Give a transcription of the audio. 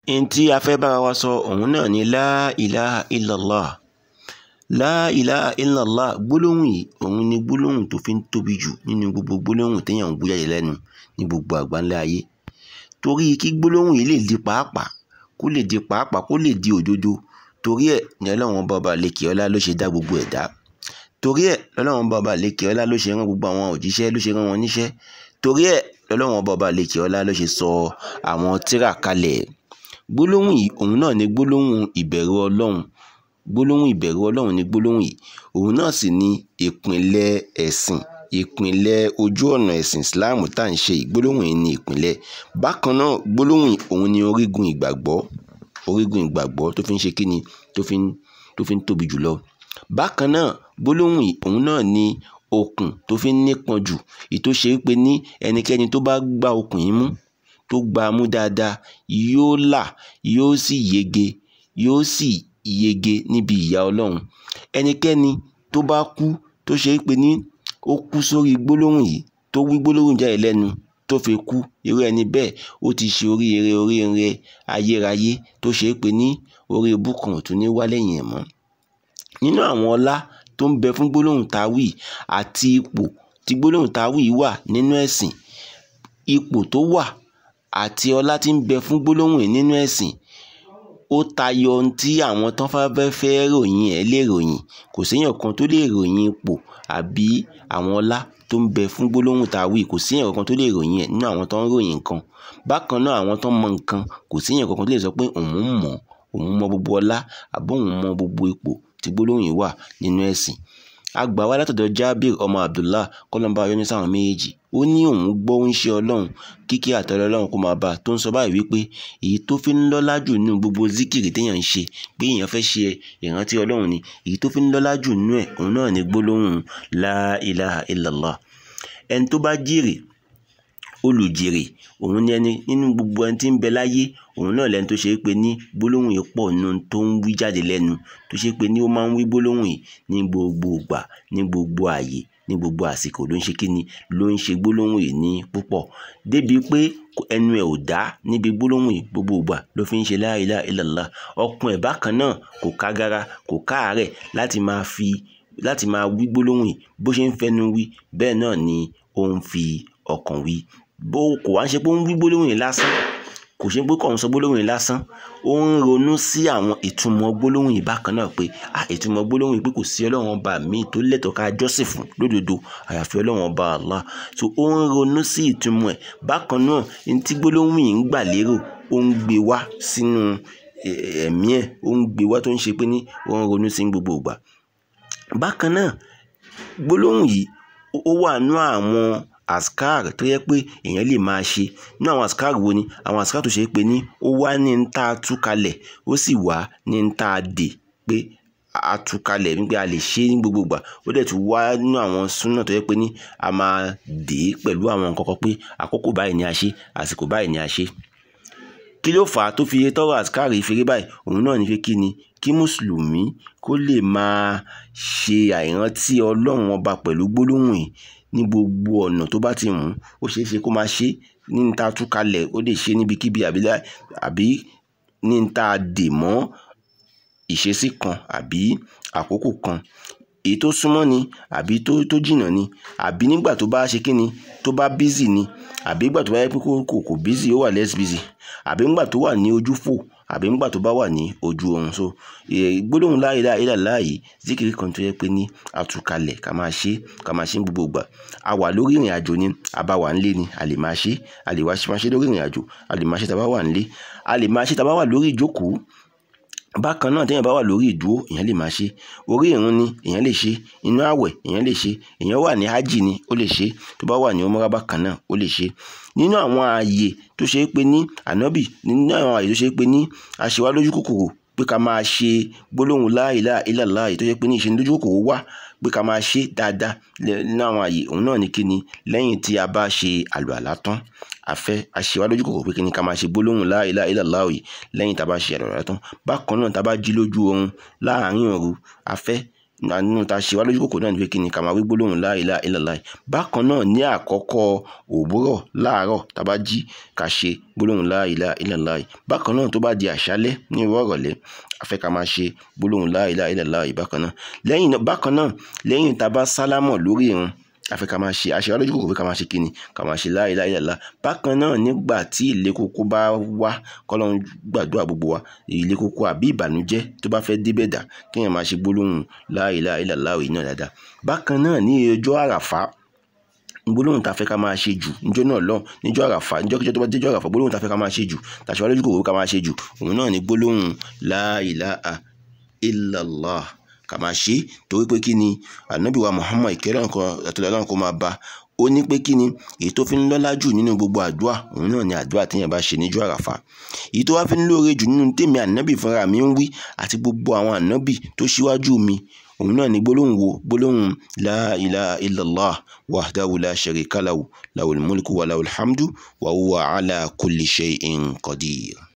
n tí a fẹ́ bára wa sọ òun náà ni la ilaha illallah la ilaha illallah gbólóhùn yìí òun ni gbólóhùn tó fi ń tóbi jù nínú gbogbo gbólóhùn téèyàn ń bú jáde lẹ́nu ní gbogbo àgbáńlá ayé torí kí gbólóhùn yìí lè di pàápàá kó lè di pàápàá kó lè di òdodo torí ẹ̀ ní ọlọ́run bàbá lèkè ọlá ló ṣe dá gbogbo ẹ̀dá torí ẹ̀ lọ́lọ́run bàbá lèkè ọlá ló ṣe rán gbogbo àwọn òjíṣẹ́ ló ṣe rán wọn níṣẹ́ torí ẹ̀ lọ́lọ́run bàbá lèkè ọlá ló ṣe sọ àwọn tírà kalẹ̀ gbólóhùn yìí òun náà ni gbólóhùn ìbẹ̀rù ọlọ́run gbólóhùn ìbẹ̀rù ọlọ́run ni gbólóhùn yìí òun náà sì ni ìpìnlẹ̀ ẹ̀sìn ìpìnlẹ̀ ojú ọ̀nà ẹ̀sìn Islam tá à ń ṣe gbólóhùn yìí ni ìpìnlẹ̀ bákan náà gbólóhùn yìí òun ni orígun ìgbàgbọ́ orígun ìgbàgbọ́ tó fi ń ṣe kíni tó fi ń tó fi ń tóbi jùlọ bákan náà gbólóhùn yìí òun náà ni okùn tó fi ń nípọn jù èyí tó ṣe wípé ní ẹnikẹ́ni tó bá gbá okùn yìí mú tó gbá a mú dáadáa yóò là yóò sì yege yóò sì yege níbi ìyà ọlọ́run ẹnikẹ́ni tó bá kú tó ṣe wípé ní ó kú sórí gbólóhùn yìí tó wí gbólóhùn jáde lẹ́nu tó fi kú irú ẹni bẹ́ẹ̀ ó ti ṣe oríire oríire ayérayé tó ṣe wípé ní orí ibùkún ò tún ní wá lẹ́yìn ẹ̀ mọ́ nínú àwọn ọlá tó ń bẹ fún gbólóhùn táwì àti ipò tí gbólóhùn táwì wà nínú ẹ̀sìn ipò tó wà àti ọlá tí ń bẹ fún gbólóhùn yìí nínú ẹ̀sìn ó tayọ ohun tí àwọn tán fẹ́ fẹ́ ròyìn ẹ̀ lè ròyìn kò séèyàn kan tó lè ròyìn ipò àbí àwọn ọlá tó ń bẹ fún gbólóhùn táwì kò séèyàn kankan tó lè ròyìn ẹ̀ nínú àwọn tó ń ròyìn nǹkan bákan náà àwọn tó ń mọ nǹkan kò séèyàn kankan tó lè sọ pé òun mọ̀ òun mọ gbogbo ọlá àbí òun mọ gbogbo ipò tí gbólóhùn yìí wà nínú ẹ̀sìn àgbà wa látọ̀dọ̀ Jabir ọmọ Abdullah kọ́lọ́mbà ayọ́ní sáwọn méjèèjì ó ní òun gbọ́ ń ṣe ọlọ́run kíkí àtẹ̀lẹ́ ọlọ́run kó máa bá a tó ń sọ báyìí wípé èyí tó fi ń lọ́lá jù nínú gbogbo zikiri téèyàn ń ṣe pé èèyàn fẹ́ ṣe ìrántí ọlọ́run ni èyí tó fi ń lọ́lá jù nínú ẹ̀ òun náà ni gbólóhùn la ilaha illallah ẹni tó bá jèrè olùjèrè òun ni ẹni nínú gbogbo ẹni tí ń bẹ láyé òun náà lẹni tó ṣe é pé ní gbólóhùn yìí pọ̀ nínú tó ń wí jáde lẹ́nu tó ṣe é pé ní ó máa ń wí gbólóhùn yìí ní gbogbo ìgbà ní gbogbo ààyè ní gbogbo àsìkò ló ń ṣe kíni ló ń ṣe gbólóhùn yìí ní púpọ̀ débi pé ẹnu ẹ̀ ò dá níbi gbólóhùn yìí gbogbo ìgbà ló fi ń ṣe la ilaha illallah ọkùn ẹ̀ bákan náà kò kágara kò káàárẹ̀ láti máa fi láti máa wí gbólóhùn yìí bó ṣe ń fẹnu wí bẹ́ẹ̀ náà ni ó ń fi ọkàn wí bó kò wá ń ṣe pé ó ń wí gbólóhùn yìí lásán kò ṣe pé kò ń sọ gbólóhùn yìí lásán ó ń ronú sí àwọn ìtumọ̀ gbólóhùn yìí bákan náà pé à ìtumọ̀ gbólóhùn yìí pé kò sí ọlọ́run ọba míì tó lẹ́tọ̀ọ́ ká jọ́sìn fún lódodo àyàfi ọlọ́run ọba Allah so ó ń ronú sí ìtumọ̀ ẹ̀ bákan náà ní tí gbólóhùn yìí ń gbà lérò ó ń gbé wá sínú ẹ̀mí ẹ̀ ó ń gbé wá tó ń ṣe pé ní ó ń ronú sí gbogbo ìgbà bákan náà gbólóhùn yìí ó wà nú àwọn askar tó yẹ pé èèyàn lè máa ṣe ní àwọn askar wo ni àwọn askar tó ṣe pé ní ó wá ní ń tá a tú kalẹ̀ ó sì wá ní ń tá a dè pé a tú kalẹ̀ wípé a lè ṣe ní gbogbo ìgbà ó dẹ̀ tún wá nínú àwọn súnà tó yẹ pé ní a máa dè é pẹ̀lú àwọn nǹkan kan pé àkókò báyìí ni a ṣe àsìkò báyìí ni a ṣe kí ló fà á tó fi tọrọ askar ìfèrè báyìí òun náà ní pé kí ni kí mùsùlùmí kó lè máa ṣe àìrántí ọlọ́run ọba pẹ̀lú gbólóhùn yìí ní gbogbo ọ̀nà tó bá ti mú ó ṣeé ṣe kó máa ṣe ní ní ta tú kalẹ̀ ó lè ṣe níbikíbi àbí ní ní ta dè mọ́ ìṣesí kan àbí àkókò kan èyí tó súnmọ́ ni àbí tó tó jìnnà ni àbí nígbà tó bá ṣe kíni tó bá bízì ni àbí nígbà tó bá yẹ pé kò kò bízì ó wà less busy àbí nígbà tó wà ní ojú fò àbí nígbà tó bá wà ní ojú oorun so gbólóhùn la ilaha illallah yìí zikiri kan tó yẹ pé ní àtúkalẹ̀ ká máa ṣe ká máa ṣe ní gbogbo ìgbà a wà lórí ìrìn àjò ni a bá wà nílé ni a lè máa ṣe a lè wá máa ṣe lórí ìrìn àjò a lè máa ṣe tá a bá wà nílé a lè máa ṣe tá a bá wà lórí ìjókòó bákan náà téèyàn bá wà lórí ìdúró èèyàn lè máa ṣe orí ìrun ni èèyàn lè ṣe inú àwẹ̀ èèyàn lè ṣe èèyàn wà ní hajj ni ó lè ṣe tó bá wà ní umrah bákan náà ó lè ṣe nínú àwọn ààyè tó ṣe é pé ní ànábì nínú àwọn ààyè tó ṣe é pé ní aṣèwá lójú kòkòrò pé ká máa ṣe gbólóhùn la ilaha illallah tó ṣe pé ní ìṣe lójú kòkòrò wà pé ká máa ṣe dáadáa nínú àwọn ààyè òun náà ní kíni lẹ́yìn tí a bá ṣe àlùalá tán afẹ́ aṣèwá lójú kòkòrò pé kíni ká máa ṣe gbólóhùn la ilaha illallah lẹ́yìn tá a bá ṣe àlùalá tán bákan náà tá a bá jí lójú oorun láàárín òru afẹ́ nínú ta ṣe wá lójú kòkòrò náà ni pé kí ni ká máa wí gbólóhùn la ilaha illallah bákan náà ní àkọ́kọ́ òwúrọ̀ láàárọ̀ tá a bá jí ká ṣe gbólóhùn la ilaha illallah bákan náà tó bá di àṣálẹ́ ní ìwọ́ ìrọ̀lẹ́ a fẹ́ ká máa ṣe gbólóhùn la ilaha illallah bákan náà lẹ́yìn bákan náà lẹ́yìn tá a bá sálámọ̀ lórí ìrun àfi ká máa ṣe àṣẹ alójú kòkòrò ká máa ṣe kíni ká máa ṣe la ilaha illallah bákan náà nígbà tí ilé kókó bá wá kọ́lọ́run gbàdúrà gbogbo wa ilé kókó àbí ìbànújẹ́ tó bá fẹ́ débẹ̀ dà kéèyàn máa ṣe gbólóhùn la ilaha illallah yìí náà dáadáa bákan náà ní ọjọ́ àràfá gbólóhùn tá a fẹ́ ká máa ṣe jù níjọ́ náà lọ níjọ́ àràfà níjọ́ kíjọ́ tó bá déjọ́ àràfà gbólóhùn tá a fẹ́ ká máa ṣe jù tàṣà wá lójú kòkòrò ká máa ṣe jù òun náà ní gbólóhùn la ilaha illallah ká máa ṣe torí pé kí ni ànábì wa Muhammad ìkẹ́rẹ́ nǹkan àtọ́lẹ́ ọlọ́run kó máa bá ó ní pé kí ni èyí tó fi ń lọ́lá jù nínú gbogbo àdúrà òun náà ni àdúrà téèyàn bá ṣe níjọ́ àràfà èyí tó wá fi ń lóore jù nínú tèmi ànábì fúnra mi ń wí àti gbogbo àwọn ànábì tó ṣíwájú mi òun náà ni gbólóhùn wo gbólóhùn la ilaha illallah wahdahu la sharika lahu lahul mulku wa lahul hamdu wa huwa ala kulli shay'in qadir.